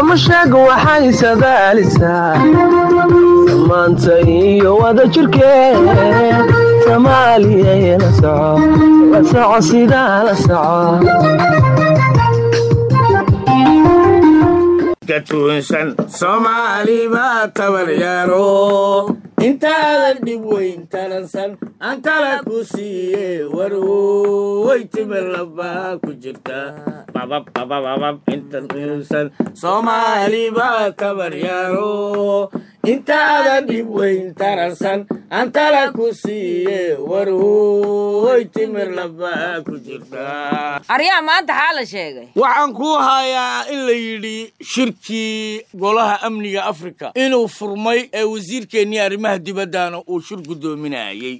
samashaaga waxay sadaalisaa samaanta iyo wada jirkeed soomaaliya la soco la soco sidaa la soco katuunsan soomaali baa tabaryaaro intaadan dhib weyn taransan aan kala ku siiye warwoy timir labaa ku jirta babab babababab intasan soomaali baa tabaryaaro intaadan dhib weyn taransan aan kala ku siiye warwoy timir labaa ku jirta aryaa maanta xaa la sheegay waxaan kuu hayaa in la yidhi shirkii golaha amniga afrika inuu furmay ee wasiirkeennii arrimaha dibaddana uu shir guddoominayey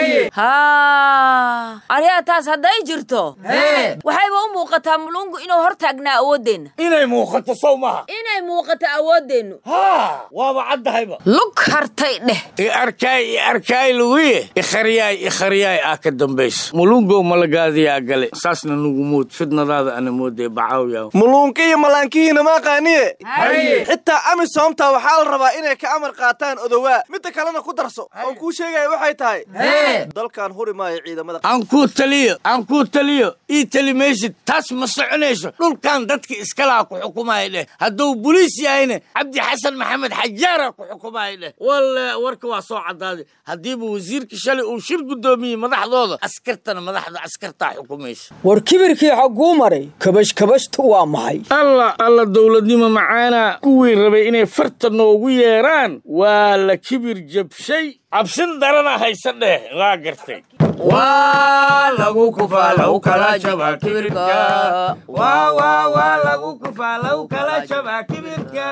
haa aryaa taas hadday jirto waxayba u muuqataa mulungu inuu hor taagnaa awooddeenna inay muuqato sow maha inay muuqato awooddeennu haa waaba caddahayba lug hartay dheh i arkaay i arkaay luguye ikharyaay ikharyaay ah ka dambaysa mulungow malagaadiyaa gale saasna nugu mood fidnadaada ana moodee bacawyaw muluunka iyo malaankihiina ma aqaaniye xitaa amisomta waxaa la rabaa inay ka amar qaataan odowaa midda kalena ku darso oon kuu sheegaya waxay tahay dalkan huri maayo ciidamada aan kuu taliyo aan kuu taliyo ii tali maysid taas ma soconayso dhulkan dadka iskalaha ku xukumaya dheh hadduu boliis yahayna cabdi xasan maxamed xajaara ku xukumaya dheh walle warka waa soo caddaaday haddiiba wasiirka shalay uu shir guddoomiyey madaxdooda askartana madaxda askartaa xukumaysa war kibirkii xagguu maray kabash kabashtu waa maxay alla alla dowladnimo macaana kuwii rabay inay farta noogu yeeraan waa la kibir jabshay cabsin darana haysa dheh waa gartay waa lagu kufaa lagu kala jabaa kibirka waa waa waa lagu kufaa lagu kala jabaa kibirka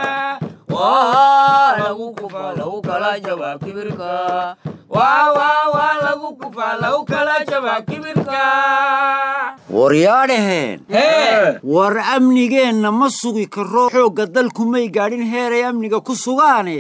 waa lagu kufaa lagu kala jabaa kibirka waa waa waa lagu kufaa lagu kala jabaa kibirka waryaadhaheen war amnigeenna ma sugi karo xoogga dalku may gaadhin heeray amniga ku sugaane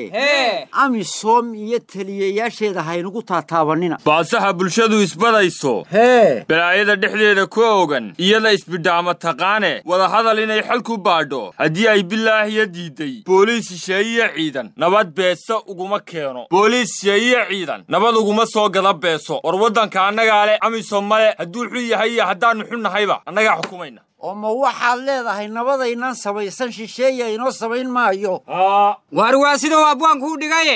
amisom iyo taliyayaasheeda haynugu taataabanina baasaha bulshadu isbadayso hee balaayada dhexdeeda ku ogan iyada isbidhaama taqaane wadahadal inay xal ku baadho haddii ay bilaahiya diiday booliis shisheeye ciidan nabad beesa uguma keeno booliis shisheeye ciidan nabad uguma soo gada beeso war waddanka annagaa leh amisom male hadduu xun yahay iyo haddaannu xun nahayba annagaa xukumayna oo ma waxaad leedahay nabadaynaan samaysan shisheeya inoo samayn maayo waar waa siduu abwaanku u dhigaye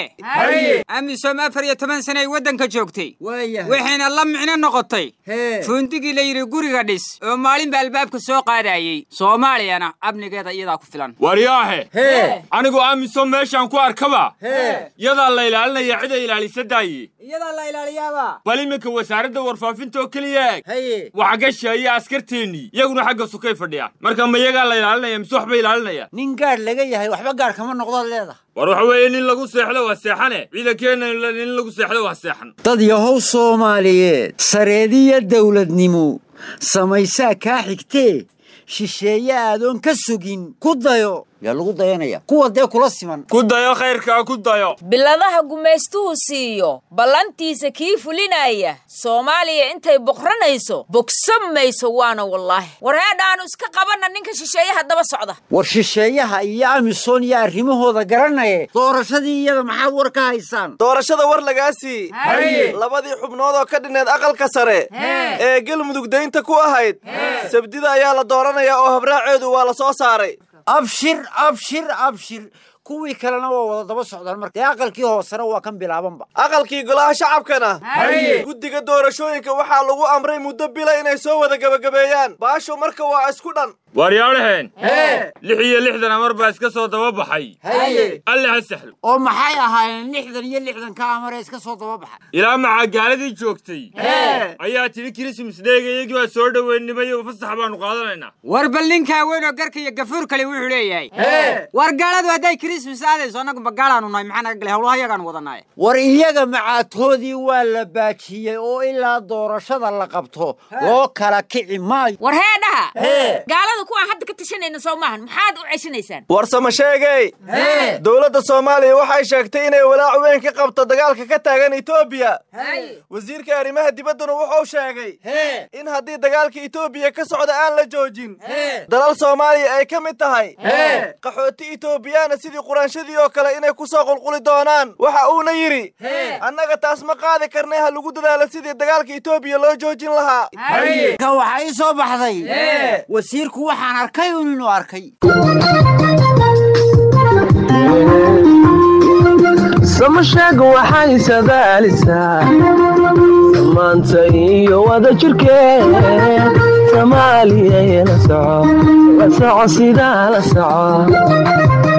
amisom afar iyo toban sanay waddanka joogtay waayahay waxayna la micno noqotay hee fuundigii la yidhi guriga dhis oo maalinba albaabka soo qaadayey soomaaliyana amnigeeda iyadaa ku filan waryaahe hee anigu amisom meeshaan ku arkaba hee yadaa la ilaalinaya cida ilaalisa daaye iyadaa la ilaaliyaaba bal iminka wasaaradda warfaafinta oo keliya eeg haye waxa gashaaya askarteennii iyaguna xagga sukay fadhiyaan marka ma iyagaa la ilaalinaya mise waxba ilaalinaya nin gaadh laga yahay waxba gaadh kama noqdaad leedahay war waxa weeye nin lagu seexdo waa seexane ciidankeenna nin lagu seexdo waa seexan dad yahow soomaaliyeed sareediya dawladnimo samaysaa kaa xigtee shisheeye aadoon ka sugin ku dayo yaa lagu dayanaya kuwa dee kula siman ku dayo khayrkaa ku dayo biladaha gumaystuhu siiyo ballantiisa kii fulinaya soomaaliya intay boqranayso bogsan mayso waana wallaahi war heedhaanu iska qabanna ninka shisheeyaha daba socda war shisheeyaha iyo amisom iyo arrimahooda garanaye doorashadii iyada maxaad war ka haysaan doorashada war lagaa sii labadii xubnood oo ka dhineed aqalka sare ee galmudug daynta ku ahayd sabdida ayaa la dooranayaa oo habraaceedu waa la soo saaray abshir abshir abshir kuwii kalena waa wada daba socdaan marka dee aqalkii hoosena waa kan bilaabanba aqalkii golaha shacabkana guddiga doorashooyinka waxaa lagu amray muddo bila inay soo wada gebagabeeyaan baasho marka waa isku dhan waaryaadhaheen lix iyo lixdan amar baa iska soo daba baxay haye alle ha saxlo oo maxay ahaayeen lixdan iyo lixdan ka amare iska soo daba baxa ilaa maxaa gaaladii joogtay ayaa tidhi kirismas dheega iyagii baa soo dhoweynimay oo fasax baanu qaadanaynaa war bal ninkaa weyn oo garka iyo gafuur kale wuxuu leeyahay war gaaladu hadday bariis misaadayso annagu magaalaanu nahay maxaa naga galay howlaha yagaan wadanaaye war iyaga macaatoodii waa la baajiyey oo ilaa doorashada la qabto loo kala kici maayo war heedhaha gaalada kuwaan hadda ka tashanayna soo maahan maxaad u ceshanaysaan warsama sheegay dowladda soomaaliya waxay sheegtay inay walaac weyn ka qabto dagaalka ka taagan etoobiya wasiirka arrimaha dibadduna wuxuu sheegay in haddii dagaalka etoobiya ka socda aan la joojin dalal soomaaliya ay ka mid tahay qaxooti etoobiyaana sidii quraanshadii oo kale inay ku soo qulquli doonaan waxa uuna yidhi annaga taas ma qaadi karnay ha lagu dadaalo sidii dagaalka etoobiya loo joojin lahaa ka waxaa ii soo baxday wasiirku waxaan arkay un inuu arkay samasheega waxay sadaalisaa samaanta iyo wada jirkeed soomaaliya la soco la soco sidaa la soco